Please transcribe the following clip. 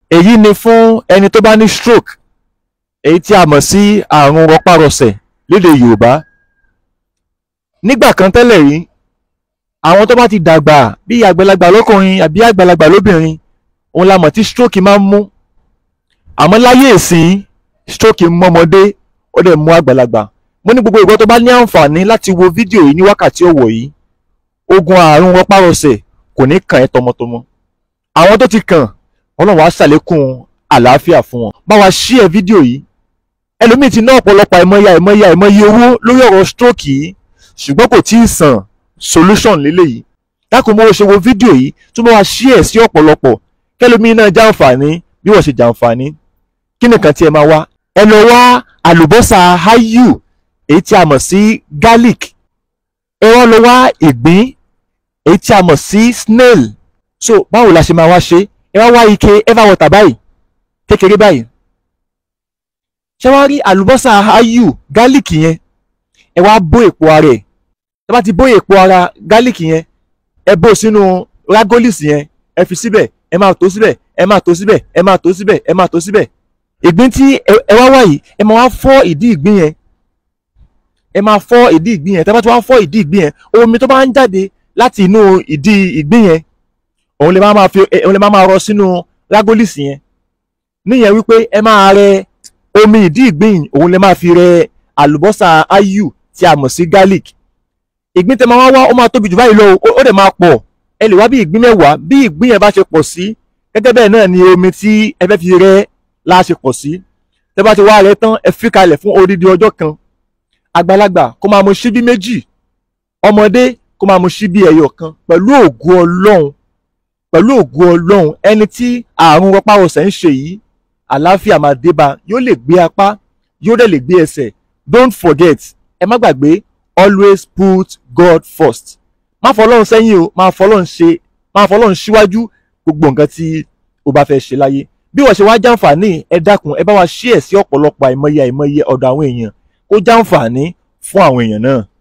èyí ni fún ẹni tó bá ní stroke èyí tí a mọ̀ sí àrùn rọpárọsẹ̀ lédè Yorùbá nígbà kan tẹ́lẹ̀ rí àwọn tó bá ti dàgbà bí àgbàlagbà lọ́kùnrin àbí àgbàlagbà lóbìnrin òun la mọ̀ tí stroke máa ń mú àmọ́ láyé ìsìn stroke ń mọ́mọdé ó dẹ̀ mú àgbàlagbà mo ní gbogbo ìgbà tó bá ní àǹfààní láti wo fídíò yìí ní wákàtí ọ̀wọ̀ yìí ogun àrùn rọpárọsẹ̀ kò ní kàn ẹ́ tọmọtọmọ àwọn tó ti kàn ọlọ́run á ṣàlékún àlàáfíà fún wọn bá wa share fídíò yìí ẹlòmíì ti ná ọ̀pọ̀lọpọ̀ àìmọye àìmọye àìmọye owó lórí ọ̀rọ̀ stroke yìí ṣùgbọ́n kò tí ì sàn solution lélẹ́yìí dákun mo ṣe wo fídíò yìí tó bá wa share sí ọ̀pọ̀lọpọ̀ kẹlòmíì náà jàǹfààní bí wọ́n ṣe jàǹfààní kí nìkan tí ẹ máa wá ẹ lọ wá àlùbọ́sà ayu èyí tí a mọ̀ sí garlic ẹ wá lọ wá ìgbín èyí tí a mọ̀ sí snail so báwo la ṣe máa wá ṣe ẹ wá wá ike ever water báyìí kékeré báyìí ṣé wá rí àlùbọ́sà ayu garlic yẹn ẹ wá bó èpo ara ẹ̀ ẹ bá ti bó èpo ara garlic yẹn ẹ bó sínú ragolis yẹn ẹ fi síbẹ̀ ẹ máa tó síbẹ̀ ẹ máa tó síbẹ̀ ẹ máa tó síbẹ̀ ẹ máa tó síbẹ̀ ìgbín tí ẹ wá wá yìí ẹ máa wá fọ́ ìdí ìgbín yẹn ẹ máa fọ́ ìdí ìgbín yẹn tẹ́ bá ti wá fọ́ ìdí ìgbín yẹn omi tó bá ń jáde láti inú ìdí ìgbín yẹn òun lè máa fi òun lè máa rọ sínú ragolis yẹn níyẹn wípé ẹ máa rẹ omi ìdí ìgbín òun lè máa fi rẹ àlùbọ́sà ayu tí a mọ̀ sí garlic ìgbín tẹ́ máa wá wá ó máa tóbi jù báyìí lọ ó dẹ̀ máa pọ̀ ẹ lè wá bí ìgbín mẹ́wàá bí ìgbín yẹn bá ṣe pọ̀ sí gẹ́gẹ́ bẹ́ẹ̀ náà ni omi tí ẹ fẹ́ fi rẹ la ṣe pọ̀ sí tẹ́ bá ti wá rẹ tán ẹ fi kalẹ̀ fún odidi ọjọ́ kan àgbàlagbà kó máa mu ṣíbí méjì ọmọdé kó máa mu ṣíbí ẹyọ kan pẹ̀lú ògo ọlọ́run pẹ̀lú ògo ọlọ́run ẹni tí àrùn rọpárọsẹ̀ ń ṣe yìí àlàáfíà máa dé bá yóò lè gbé apá yóò dẹ̀ lè gbé ẹsẹ̀ don't forget ẹ má gbàgbé always put God first má fọlọ́run sẹ́yìn o má fọlọ́run ṣe má fọlọ́run síwájú gbogbo nǹkan tí o bá fẹ́ ṣe láyé bí wọ́n ṣe wá jàǹfààní ẹ dákun ẹ bá wa share sí ọ̀pọ̀lọpọ̀ àìmọye àìmọye ọ̀dọ̀ àwọn èèyàn kó jàǹfààní fún àwọn èèyàn náà.